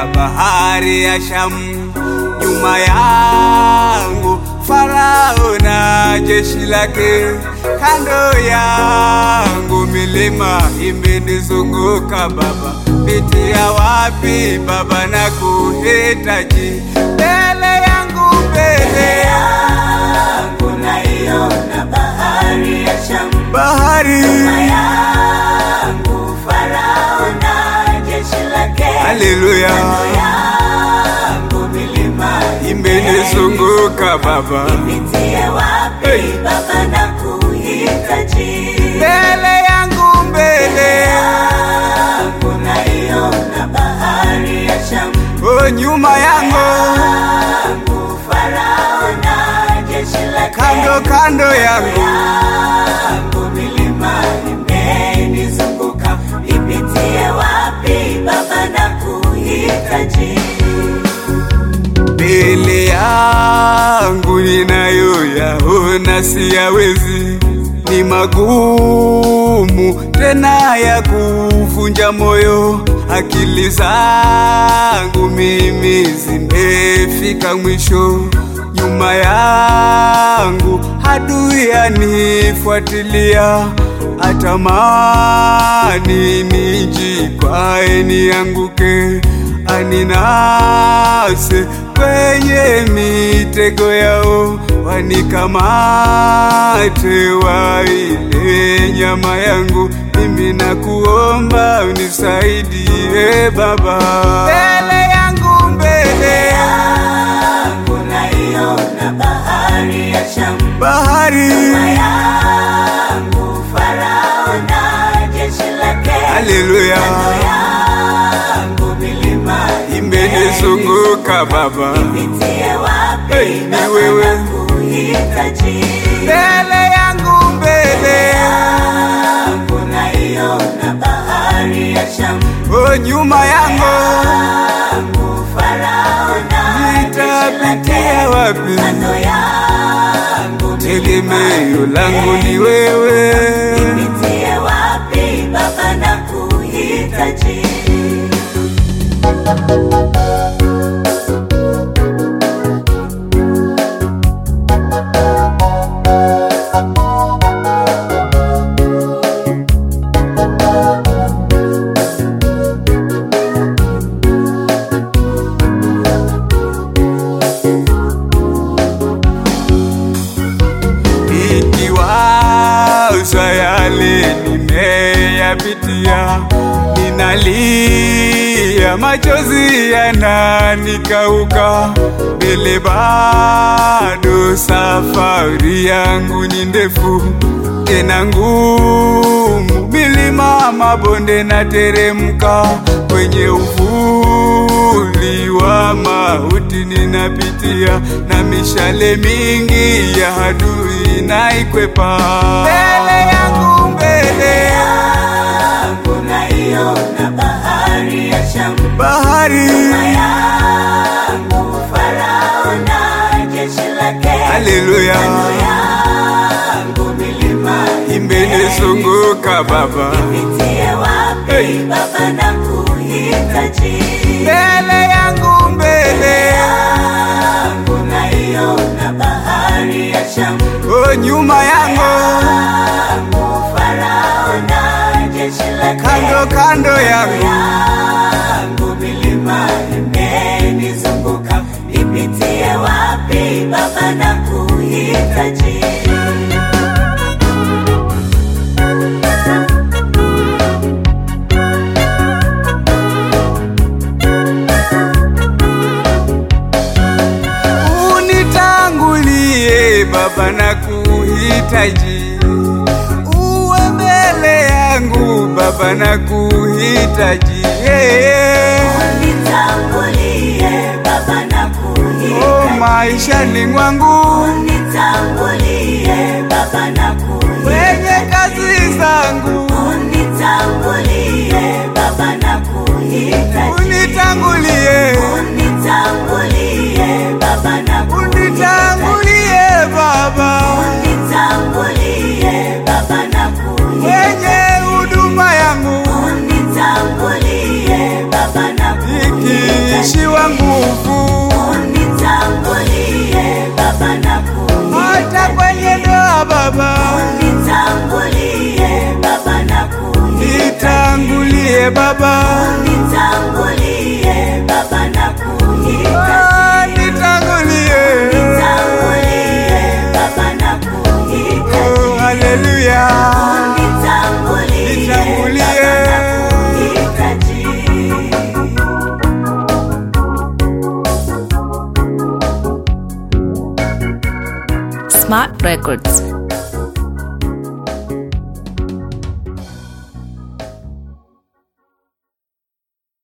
bahari ya Shamu. Nyuma yangu Farao na jeshi lake, kando yangu milima imenizunguka Baba. Pitia wapi Baba na kuhitaji, mbele yangu mbele yangu naiona bahari ya Shamu. bahari Nyuma yangu Farao na jeshi lake. Haleluya, Kando yangu milima imenizunguka Baba, Nipitie wapi Hey. Baba na kuhitaji mbele yangu mbele, yangu naiona bahari ya Shamu. oh, nyuma yangu yangu Farao na jeshi lake. kando kando yangu yangu milima imenizunguka, nipitie wapi Baba na kuhitaji mbele yangu ninayoyaona siyawezi, ni magumu tena ya kuvunja moyo. Akili zangu mimi zimefika mwisho, nyuma yangu adui anifuatilia, atamani nijikwae nianguke aninase kwenye mitego yao, wanikamate waile nyama yangu. Mimi nakuomba unisaidie Baba, mbele yangu mbele yangu naiona bahari ya Shamu. bahari, Nyuma yangu Farao na jeshi lake. haleluya, Kando yangu milima imenizunguka Baba, Nipitie wapi Hey, ni Baba wewe. na kuhitaji mbele yangu mbele, yangu naiona bahari ya Shamu. oh, nyuma yangu yangu Farao na jeshi nitapitia lake. wapi? Kando yangu Tegemeo langu ni wewe, Nipitie wapi Baba na kuhitaji nikiwaza yale nimeyapitia, ninalia, machozi yananikauka, mbele bado safari yangu ni ndefu tena ngumu, milima mabonde na teremka, kwenye uvuli wa mauti ninapitia, na mishale mingi ya adui naikwepa. Mbele yangu mbele, yangu naiona bahari ya Shamu. bahari, Nyuma yangu Farao na jeshi lake. haleluya, Kando yangu milima imenizunguka Baba, Nipitie wapi Hey. Baba na kuhitaji mbele yangu mbele, yangu naiona bahari ya Shamu. oh, nyuma yangu yangu Farao na jeshi lake. kando kando yangu yangu milima imenizunguka, nipitie wapi Baba na kuhitaji unitangulie Baba na kuhitaji, uwe mbele yangu Baba na kuhitaji yeah. Nitangulie Baba na Oh, kuhitaji maishani mwangu Unitangulie Baba na kuhitaji kwenye kazi zangu Unitangulie Baba na kuhitaji unitangulie, Unitangulie Baba na kuhitaji unitangulie Baba Unitangulie Baba na kuhitaji kwenye huduma yangu Unitangulie Baba na kuhitaji ishiwa nguvu, Unitangulie Baba nakuhitaji. hata kwenye ndoa Baba, Unitangulie Baba nakuhitaji. nitangulie Baba, Unitangulie Baba nakuhitaji. Ah, nitangulie. Unitangulie Baba nakuhitaji. Oh, haleluya. Unitangulie Nitangulie. Baba nakuhitaji. Smart Records.